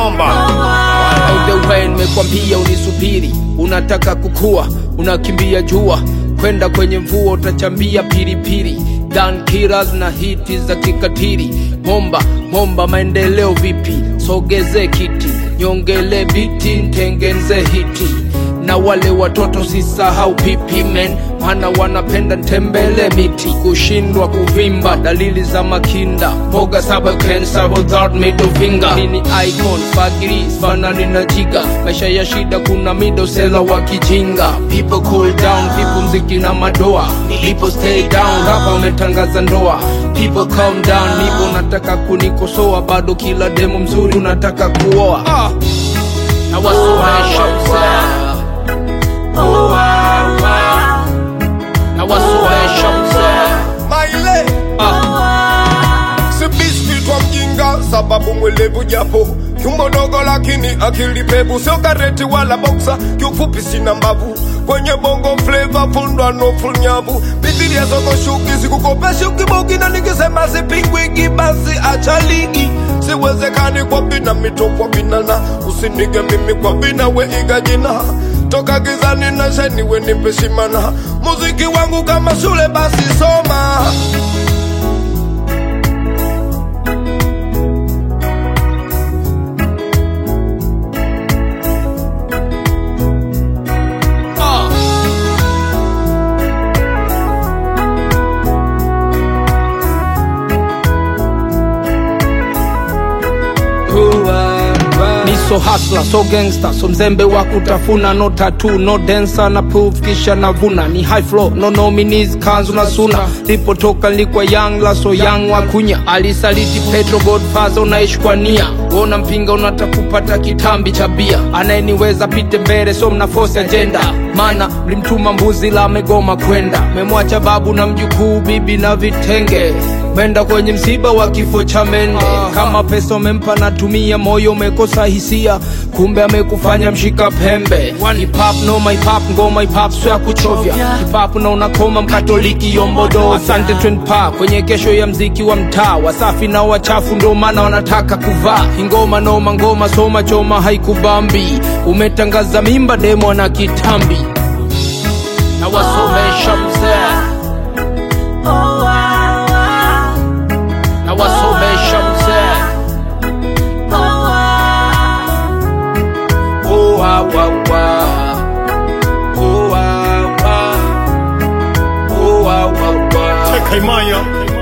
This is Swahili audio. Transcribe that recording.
bomba By the way, nimekwambia unisubiri, unataka kukua, unakimbia jua, kwenda kwenye mvua utachambia pilipili, gun killers na hiti za kikatili. Momba momba, maendeleo vipi? Sogeze kiti, nyongele biti, ntengenze hiti na wale watoto sisahau pipi men, maana wanapenda ntembele miti, kushindwa kuvimba, dalili za makinda, mboga saba cancer without middle finger. Mimi ni icon fagiri fanani na jiga, maisha ya shida, kuna midosela wa kijinga. People cool down, people mziki na madoa, people stay down, rapa umetangaza ndoa. People calm down, nipo nataka kunikosoa, bado kila demo mzuri unataka kuoa ah. na wasomesha mzee na wasomesha mzee maile si biscuit wa mjinga sababu mwelevu japo tumbo dogo lakini akili pevu sio kareti wala boksa kiufupi sina mbavu kwenye bongo flava fundwa no full nyavu bibilia zoko shuki sikukopeshi ukibogi na nikisema sipingwiki basi acha ligi siwezekani kwa vina mito kwa vinana usinige mimi kwa vina we iga jina toka gizani na sheni we nipe shimana muziki wangu kama shule basi soma ah. Ni so hasla so gangster so mzembe wa kutafuna no tattoo no dancer na proof kisha navuna ni high flow no nominees kanzu na suna lipotoka nilikuwa young la so young wa kunya alisaliti petro godfather unaishi kwa nia wona mpinga unataka kupata kitambi cha bia anayeniweza pite mbele so mna force agenda mana mlimtuma mbuzi la amegoma kwenda memwacha babu na mjukuu bibi na vitenge Menda kwenye msiba wa kifo cha mende kama pesa umempa natumia moyo umekosa hisia kumbe amekufanya mshika pembe Hip hop no my pop ngoma hip hop sio ya kuchovya hip hop na unakoma mkatoliki yombodo asante twin pa kwenye kesho ya mziki wa mtaa wasafi na wachafu ndo maana wanataka kuvaa ingoma noma ngoma soma choma haikubambi umetangaza mimba demo na kitambi na wasomesha mzee na wasomesha mzee Oh, wa, wa, wa. Oh, wa, wa. Oh, wa, wa, wa. Kaimaya